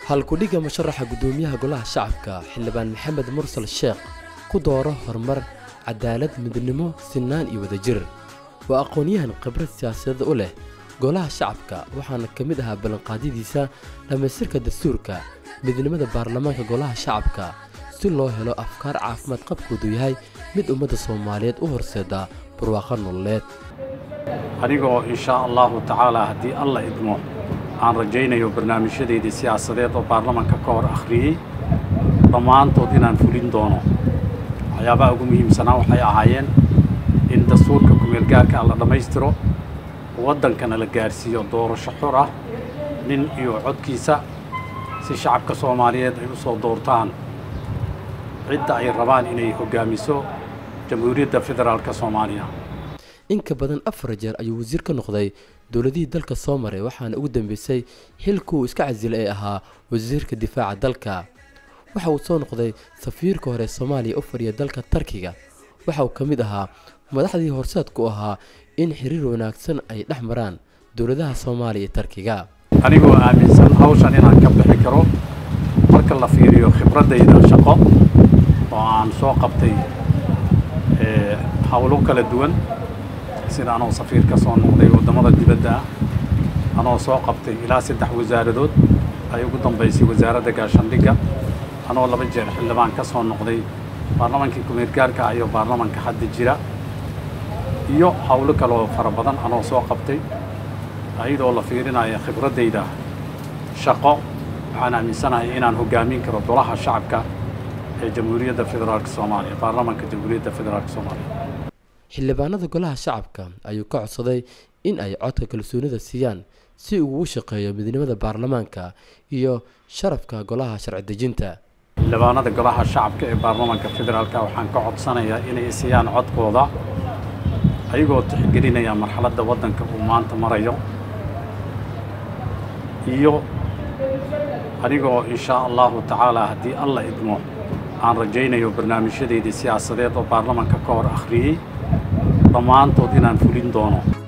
halkudhigga musharaxa guddoomiyaha golaha shacabka xildhibaan maxamed mursal sheekh ku dooro horumar cadaalad midnimo sinaan iyo wadajir waa aqoon-yahan khibrad siyaasadeed u leh golaha shacabka waxaana ka mid ahaa ballanqaadyadiisa dhammaystirka dastuurka midnimada baarlamaanka golaha shacabka si loo helo afkaar caafimaad qabkoodu yahay mid ummadda soomaaliyeed u horseeda barwaaqo nololeed anigoo inshaa allahu tacaalaa haddii alla idmo aan rajaynayo barnaamijyadeydii siyaasadeed oo baarlamanka ka hor akhriyey dhammaantood inaan fulin doono waxyaabaha ugu muhiimsanaa waxay ahaayeen in dastuurka kumeelgaarka la dhammaystiro waddankana la gaarsiiyo doorasho xor ah nin iyo codkiisa si shacabka soomaaliyeed ay u soo doortaan cidda ay rabaan inay hoggaamiso jamhuuriyadda federaalka soomaaliya in ka badan afar jeer ayuu wasiir ka noqday dowladihii dalka soo maray waxaana ugu dambeysay xilkuu iska casilay ee ahaa wasiirka difaaca dalka waxa uu soo noqday safiirka hore soomaaliya u fadhiya dalka tarkiga waxa uu ka mid ahaa madaxdii horseedku ahaa in xiriir wanaagsan ay dhex maraan dowladaha soomaaliya iyo tarkiga anigoo aaminsan hawshan inaan ka bixi karo marka la fiiriyo khibraddayda shaqo oo aan soo qabtay howlo kala duwan sida anoo safiir ka soo noqday waddamada dibadda ah anoo soo qabtay ilaa saddex wasaaradood ay ugu dambaysay wasaaradda gaashaandhigga anoo laba jeer xildhibaan ka soo noqday baarlamankii kumeergaarka ah iyo baarlamanka hadda jira iyo howlo kaleoo fara badan anoo soo qabtay ayadoo la fiirinaya khibraddayda shaqo waxaan aaminsanahay inaan hoggaamin karo golaha shacabka ee jamhuuriyadda federaalka soomaaliya baarlamanka jamhuuriyadda federaalka soomaaliya xildhibaanada golaha shacabka ayuu ka codsaday in ay codka kalsoonida siiyaan si uu ugu shaqeeyo midnimada baarlamaanka iyo sharafka golaha sharci dejinta xildhibaanada golaha shacabka ee baarlamanka federaalka waxaan ka codsanayaa inay siiyaan codkooda ayagoo tixgelinaya marxaladda waddanka uu maanta marayo iyo anigoo inshaa allahu tacaalaa haddii alla idmo aan rajaynayo barnaamijyadeydii siyaasadeed oo baarlamanka ka hor akhriyey dhammaantood inaan fulin doono